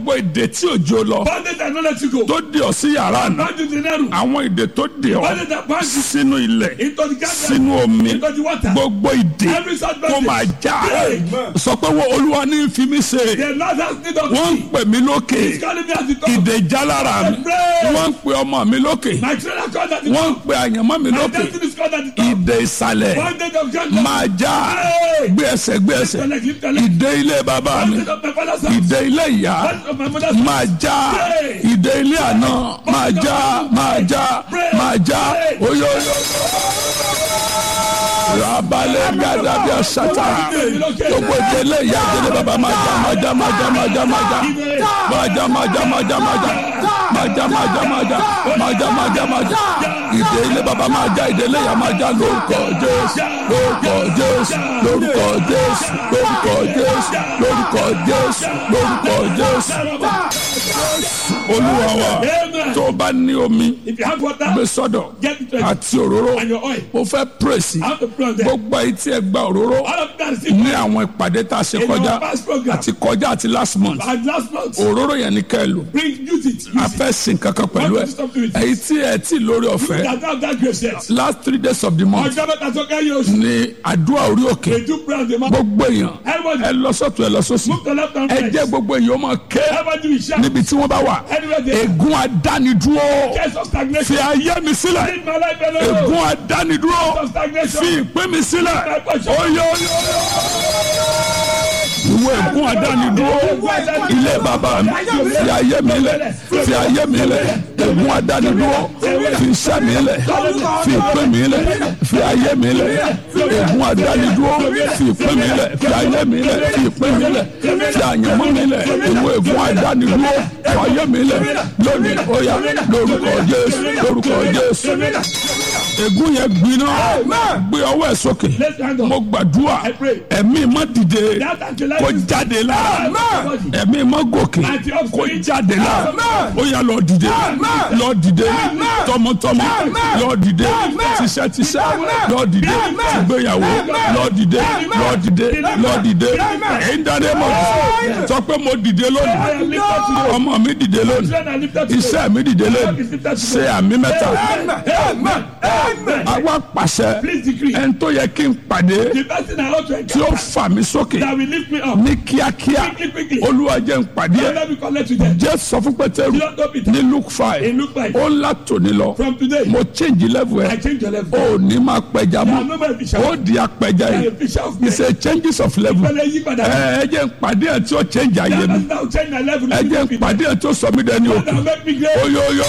gbogbo ìdè tí òjò lọ Bondage that not let you go. tó di ọ sí yàrá àná Bound you to the narrow. àwọn ìdè tó di ọ Bondage that bound you sínú ilẹ̀ into the garden. sínú omi Into the water. gbogbo ìdè Every such kó máa bondage. já Amen. sọ pé wọ́n olúwa ní fi mí ṣe The Lord has need of wọ́n ń me. pè mí lókè He's calling me at the top. ìdè já lára mi Pray. wọ́n ń pè ọmọ mi lókè My children called at the wọ́n ń top. pè àyànmọ́ mi My lókè destiny is called at the top. ìdè ìsàlẹ̀ Bondage of judgment. máa já Hey. gbé ẹsẹ̀ gbé ẹsẹ̀ Lift your leg, lift your leg. ìdè ilé bàbá mi Bondage of my father's house. ìdè ilé ìyá Bondage of my mother's house. máa já ìdè ilé àná máa já máa já máa já oyoyo rabalẹ̀ gàdàbí àṣàtà gbogbo ìdè ilé ìyá ìdè ilé bàbá máa já máa já máa já máa já máa já máa já máa já máa já máa já máa já máa já máa já máa já máa já máa já ìdè ilé bàbá máa já ìdè ilé ìyá máa já lórúkọ Jésù lórúkọ Jésù lórúkọ Jésù lórúkọ Jésù lórúkọ Jésù lórúkọ Jésù olúwa wa Amen. tó o bá ní omi If you have water, gbé sọ́dọ̀ get it ready. àti òróró And your oil. mo fẹ́ pírèsì I have to pray on them. gbogbo ayé tí ẹ gba òróró All of that is in ní àwọn ìpàdé tá a ṣe In kọjá our past program. àti kọjá àti last month And last month, òróró yẹn ni kẹ́ ẹ lò bring, use it. a Use it. fẹ́ sin kankan pẹ̀lú ẹ Want to stop doing it. èyí tí ẹ tí lórí ọ̀fẹ́ That have that grace yet. last three days of the month Ọjọ́ mẹ́ta tó kẹ́yìn oṣù. ni àdúrà orí òkè They do pray on the mountain. gbogbo èèyàn Everybody ẹ lọ sọ́tún ẹ lọ sósì move to left and ẹ right. jẹ́ gbogbo èèyàn ó máa ké Everybody will shout. níbi tí wọ́n bá wà Anywhere they are. ègún adánidúró Case of fi stagnation. ayé mi sílẹ̀ Leave my life alone. ègún adánidúró Case of stagnation. fi ìpín mi sílẹ̀ oyè oyè ìwé ègún adánidúró ilé bàbá mi fi ayé mi lẹ̀ fi ayé mi lẹ̀ ègún adánidúró fi iṣẹ́ mi lẹ̀ fi ìpín mi lẹ̀ fi ayé mi lẹ̀ ègún adánidúró fi ìpín mi lẹ̀ fi ayé mi lẹ̀ fi ìpín mi lẹ̀ fi àyànmọ́ mi lẹ̀ ìwé ègún adánidúró fi ayé mi lẹ̀ lónìí ó yá lórúkọ Jésù lórúkọ Jésù ègún yẹn gbiná gbé ọwọ́ ẹ̀ sókè Let's hand on. mo gbàdúrà I pray. ẹ̀mí má dìde That anti-life kó is- jáde lára Amen. ẹ̀mí má gòkè Àti ọ̀sẹ̀. kó jáde lára Amen. ó yá lọ dìde lọ dìde tọmọtọmọ lọ dìde tíṣẹ́tíṣẹ́ lọ dìde tìgbéyàwó lọ dìde lọ dìde lọ dìde èyí ń dáná mọ̀ sọ pé mo dìde lónìí I am lifted today. ọmọ mi dìde lónìí Children are lifted today. iṣẹ́ mi dìde lónìí ṣe àmì mẹ́ta Amen. Amen. àwa pàṣẹ Please decree. ẹni tó yẹ kí n pàdé The person I ought to tí ó encounter fà mí sókè that will lift me up. ní kíákíá Quickly, quickly. olúwa jẹ́ n pàdé ẹ̀ Let me connect with them. jẹ́ sọ fún pétérù Don't stop it. ní luke five In Luke five. ó ńlá tòní lọ From today, mo change level I ẹ̀ change your level. ó ní máa pẹja I am mọ́ no more a fisher. ó di apẹja I am yìí a fisher of men. it's a changes of level Ìpele yí padà. ẹ ẹ jẹ́ n pàdé ẹ̀ tí ó change ayé mi That now change my level. ẹ jẹ́ n pàdé ẹ̀ tí ó sọ mí dẹni That òkè will make me great. oyoyo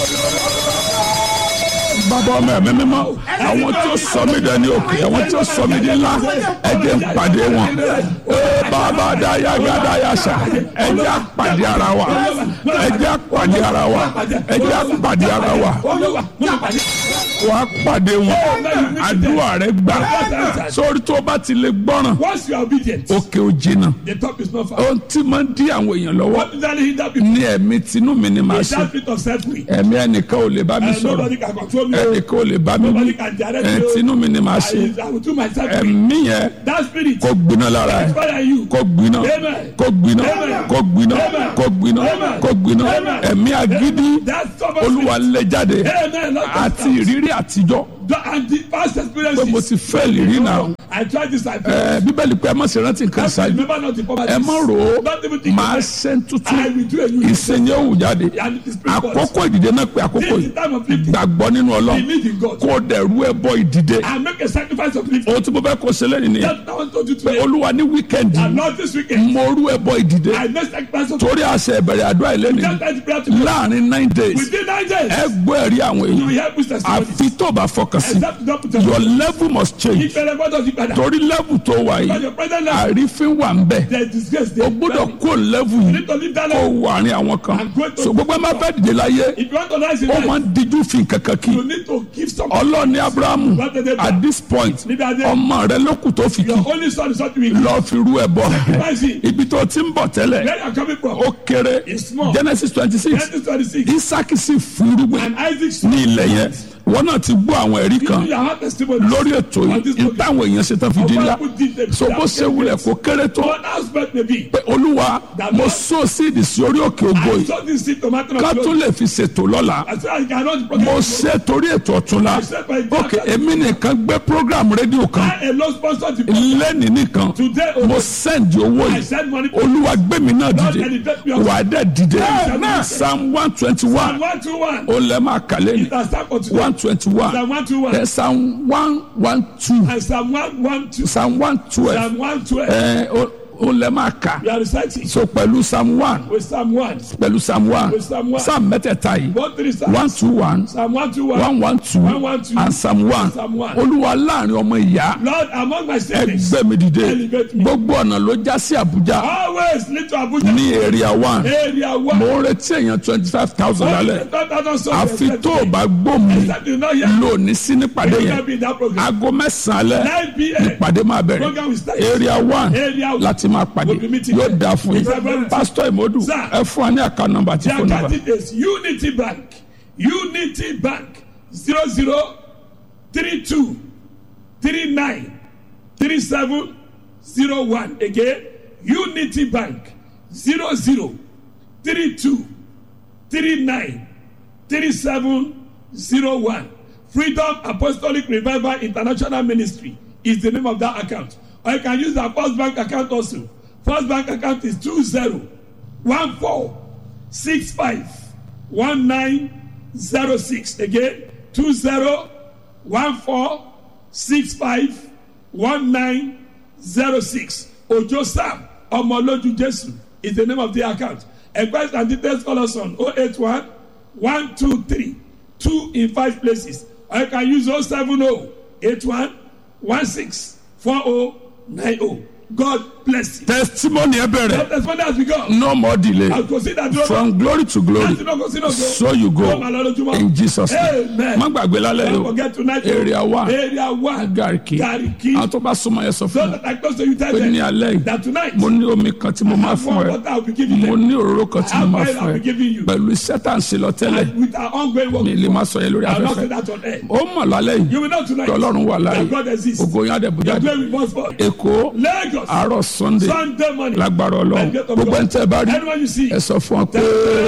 bàbá ọmọ ẹ̀mí mímọ́ àwọn tí ó sọ mí dẹni òkè àwọn tí ó sọ mí di ńlá ẹ jẹ́ n pàdé wọn ee bàbá daya gada yasa ẹ jẹ́ a pàdé ara wa ẹ jẹ́ a pàdé ara wa ẹ jẹ́ a pàdé ara wa Olúwa, mo máa pàdé. wàá pàdé wọn àdúrà rẹ gbà sórí tó bá ti lè gbọ́ràn Once you are obedient, òkè ò jìnnà the top is not far. ohun tí máa ń dí àwọn èèyàn lọ́wọ́ What is that hinder people? ní ẹ̀mí tinú mi ni màá Is ṣe that spirit of self-will? ẹ̀mí ẹnìkan ò lè bá mi And sọ̀rọ̀ nobody can control me. ẹnìkan ò lè bá mi wí Nobody can direct ẹ̀ me. tinú mi ni màá ṣe I, I will do myself. ẹ̀mí yẹn That spirit kó gbiná lára ẹ̀ inspire you. kó gbiná Amen. kó gbiná Amen. kó gbiná Amen. kó gbiná Amen. kó gbiná Amen. ẹ̀mí agídí That's stubborn olúwa spirit. lé jáde Amen. Lord, àti ìrírí àtijọ́ And the past pé mo experiences. ti fẹ́ẹ̀lì rí náà I tried this. I ẹ̀ bíbélì pé ẹ má ṣe rántí nǹkan ṣáájú remember not the poverty. ẹ má rò ó Don't even think máa of it. ṣe ń tuntun I will do a new thing. ìsìn yóò wù jáde And it is spirit box. àkókò ìdìde náà pé àkókò This is yìí the time of lifting. gbàgbọ́ nínú ọlọ́run Believe in God. kó o dẹ̀rú ẹ bọ ìdìde And make a sacrifice of lifting. ohun tí mo fẹ́ kó ṣe lẹ́yìn nìyẹn That's what I want to do pé today. olúwa ní wíkẹ́ndì And not this weekend. mo rú ẹ bọ ìdìde I make sacrifice of torí àṣẹ ìbẹ̀rẹ̀ àdúrà ìlẹ́nìí Just like the prayer to God. láàrin nine days Within nine days, ẹ gbọ́ ẹ̀rí àwọn you will èèyàn help with testimony. àfi tó bá fọkàn sí Except not put your your level must change ìpẹlẹ gbọ́dọ̀ yí padà. torí level tó wà Because yìí your present life, àrífín wà ń bẹ̀ there is disgrace o there. gbọ́dọ̀ kó level You yìí need to live that kó life. wà ní àwọn kan I'm going to- so gbogbo ẹ má fẹ́ dìde láyé If you want to rise in ó máa life, ń díjú fi kankan kí you need to give something. ọlọ́ọ̀ni abrahamu What did they do? at this point Níbi adé. ọmọ rẹ lókù tó fi kí Your only son is something we give. lọ́ọ́ fi rú ẹ bọ̀ Rise in. ibi tó ti ń bọ̀ tẹ́lẹ̀ Where you are coming from? ó kéré It's small. genesis twenty six Genesis 26. isaac sì fúrúgbìn And Isaac ní ilẹ̀ yẹn wọn náà ti gbọ́ àwọn ẹ̀rí kan You have testimony. lórí ètò yìí ìtàwọn èèyàn ṣe tán fi di ńlá so bó ṣe wulẹ̀ kó kéré tó One aspect may be. pé olúwa mo so síìdì sí orí òkè ògo I yìí saw this seed tomato. ká tó lè fi ṣètò lọ́la I said I cannot mo forget. ṣe torí ètò ọ̀túnla ok èmi nìkan gbé program rédíò kan I alone sponsor the program. lẹ́nìí nìkan Today, mo oh, send owó I yìí send money. olúwa gbé mi náà Lord, dìde elevate me also. wà á dẹ̀ dìde Amen. psalm one twenty one One two one. ó lẹ́ máa kà lẹ́nu It has started for today. one twenty one Psalm one two one. psalm one one two And Psalm one one two. psalm one twelve Psalm one twelve. ẹ ó ó lẹ́ máa kà You are reciting so pẹ̀lú psalm one with Psalm one. pẹ̀lú psalm one With Psalm one. psalm mẹ́tẹ̀ẹ̀ta yìí One three Psalm. one two one Psalm one two one. one one two One, one, two. and psalm one Psalm one. olúwa láàrin ọmọ ìyá Lord, among my siblings, ẹgbẹ́ mi dìde Elevate me. gbogbo ọ̀nà ló já sí àbújá always lead to Abuja. ní area one Area one. mo ń retí èèyàn twenty five thousand lálẹ́ àfi Àfi tó o bá gbó mi Except you know here. lónìí sí nípàdé You yẹn can be in that program. aago mẹ́sàn-án alẹ́ 9 p.m. nípàdé máa bẹ̀rẹ̀ Program will start. area one Area one. láti máa pàdé We'll be meeting yóò there. dáa fún yín Exactly. pásítọ̀ ìmọ̀dù Sir. ẹ fún wa ní àká nọmba àti Their fóònù nọmba candidate is Unity Bank. Unity Bank. 00 32 39 37 01. Again, Unity Bank. 00 32 39 37 01. Freedom Apostolic Revival International Ministry is the name of that account. Or you can use our First Bank account also. First Bank account is 20 14 65 1906. Again, 20 14 65 1906. Ojo Sam Omoloju Jesu is the name of the account. Enquiries and details call us on 081 123 2 in 5 places. Or you can use 070 81 16 4090. God bless you. testimony ẹ bẹ̀rẹ̀ As far as we go, no more delay I'll consider that. from glory to glory Láti náà consider go. so you go Ó máa lọ lójúmọ́. in Jesus name Amen. má gbàgbé lálẹ́ Don't yìí forget tonight. o area one Area one. gariki Gariki. àwọn tó bá súnmọ́ yẹn sọ So fún mi that I close to you tell pé ní them alẹ́ yìí that tonight mo ní omi kan tí mo máa have fún one ẹ water I'll be giving mo them. ní òróró kan tí mo Have máa oil fún I'll be ẹ giving you. pẹ̀lú iṣẹ́ tá à ń ṣe lọ tẹ́lẹ̀ And with our ongoing work. mi lè máa sọ yẹn lórí I'll not say afẹ́fẹ́ that on air. ó mọ̀ lálẹ́ yìí You will know tonight kí ọlọ́run wà láàyè that God exists. ògo yín àdẹ̀bùjá The glory must fall. èkó Lagos. àárọ̀ sunday Sunday morning. lágbára ọlọ́run By the grace of gbogbo God. ẹni tẹ́ ẹ bá rí Anyone you see. ẹ sọ fún ọ pé.